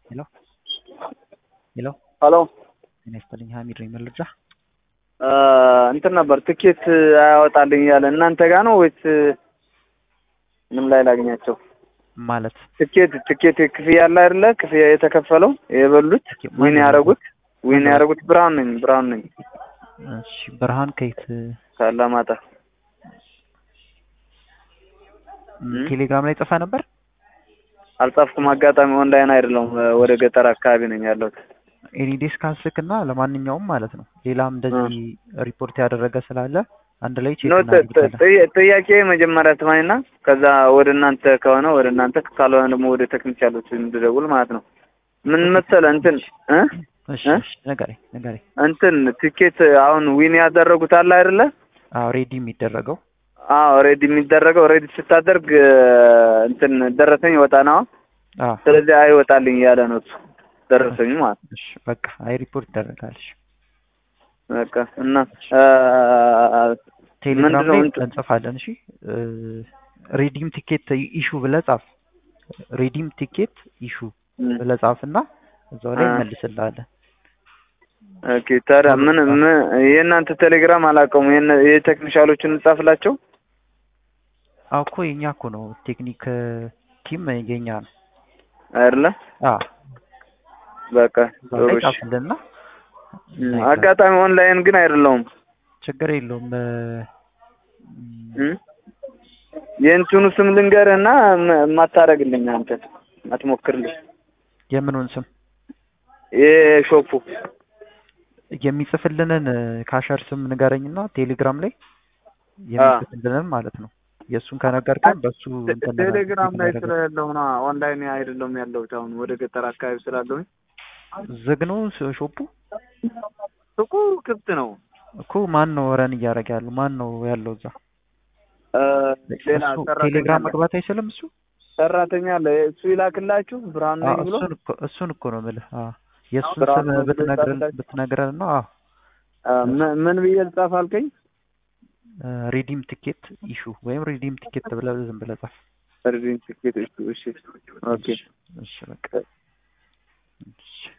ሄሎ ሄሎ ሄሎ ጤና ይስጥልኝ ሀሚድ ነኝ መረጃ እንትን ነበር ትኬት አያወጣልኝ እያለ እናንተ ጋር ነው ወይስ ምን ላይ ላግኛቸው? ማለት ትኬት ትኬት ክፍያ አለ አይደለ? ክፍያ የተከፈለው የበሉት ትኬት ዊን ማን ያደረጉት ዊን ማን ያደረጉት ብርሃን ነኝ ብርሃን ነኝ እሺ ብርሃን ከየት ካላማጣ ም፣ ም? ቴሌግራም ላይ ጽፈ ነበር አልጻፍኩም። አጋጣሚ ኦንላይን አይደለም ወደ ገጠር አካባቢ ነኝ ያለሁት። ኤኒዴስ ካስልክና ለማንኛውም ማለት ነው ሌላም እንደዚህ ሪፖርት ያደረገ ስላለ አንድ ላይ ቼክ ኖ ጥ- ጥ- እናደርጋለን ጥያ- ጥያቄ መጀመሪያ ትማኝና ከዛ ወደ እናንተ ከሆነ ወደ እናንተ ካልሆነ ደግሞ ወደ ቴክኒክ ያሉት እንድደውል ማለት ነው። ምን መሰለህ እንትን እ እሺ እ? እሺ ንገረኝ ንገረኝ እንትን ቲኬት አሁን ዊን ያደረጉት አለ አይደለ? አዎ ሬዲ የሚደረገው አዎ ሬዲ የሚደረገው ሬዲ ስታደርግ እ፣ እንትን ደረሰኝ ይወጣ ነው። አዎ ስለዚህ አይወጣልኝ እያለ ነው እሱ ደረሰኝ ማለት ነው። እሺ በቃ አይ ሪፖርት ይደረጋል እሺ በቃ እና እ፣ ቴሌግራም ምንድነው ላይ እንትን- እንጽፋለን እሺ ሬዲም ቲኬት ኢሹ ብለህ ጻፍ ሬዲም ቲኬት ኢሹ እ፣ ብለህ ጻፍና እዛው ላይ አ። እንመልስልሃለን ኦኬ ታዲያ ምን ምን የእናንተ ቴሌግራም አላውቀውም። የነ- የቴክኒሻሎችን እንጻፍላቸው አዎ እኮ የኛ እኮ ነው ቴክኒክ ቲም የኛ ነው አይደለ? አዎ በቃ እዛው ጥሩ ላይ እሺ። ጻፍልና እ፣ እናይዛለን። አጋጣሚ ኦንላይን ግን አይደለውም። ችግር የለውም እ፣ እ? የእንትኑ ስም ልንገርህና ም- የማታረግልኝ አንተ አትሞክርልኝ። የምኑን ስም የሾፑ የሚጽፍልንን ካሸር ስም ንገረኝና ቴሌግራም ላይ የሚጽፍልንን ማለት ነው የእሱን ከነገርከን በሱ እንትን ቴሌግራም ላይ እናደርጋለን። ስለሌለው ነው ኦንላይን አይደለም ያለሁት አሁን ወደ ገጠር አካባቢ ስላለሁኝ ዝግ ነው ስ- ሾፑ ሱቁ ክፍት ነው። እኮ ማን ነው ረን እያደረገ ያለው ማን ነው ያለው እዛ እ፣ ሌላ እሱ ሰራተኛ ቴሌግራም አለ። መግባት አይችልም እሱ ሰራተኛ አለ እሱ ይላክላችሁ ብርሃን አዎ፣ ነኝ ብሎ እሱን እኮ እሱን እኮ ነው የምልህ አዎ የእሱን ብርሃኑ ስም ነው ብሎ ብትነግረን ይጻፍላችሁ? ብትነግረን ነው አዎ እ፣ ምን- ምን ብዬ ልጻፍ አልከኝ? ሪዲም ቲኬት ኢሹ ወይም ሪዲም ቲኬት ብለህ ዝም ብለህ ጻፍ ሪዲንግ ቲኬት እሺ፣ እሺ ኦኬ እሺ በቃ እሺ